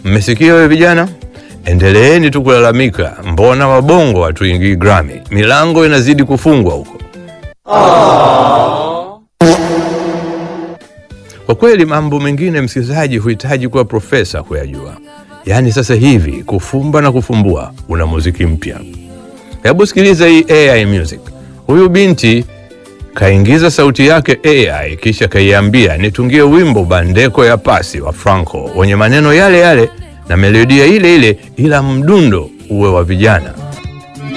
Mmesikia wewe vijana? Endeleeni tu kulalamika, mbona wabongo hatuingii Grammy? Milango inazidi kufungwa huko. Kwa kweli mambo mengine, msikilizaji, huhitaji kuwa profesa kuyajua. Yaani sasa hivi kufumba na kufumbua, una muziki mpya. Hebu sikiliza hii AI music. Huyu binti kaingiza sauti yake AI, kisha kaiambia nitungie wimbo Bandeko ya Pasi wa Franco wenye maneno yale yale na melodia ile ile, ila mdundo uwe wa vijana.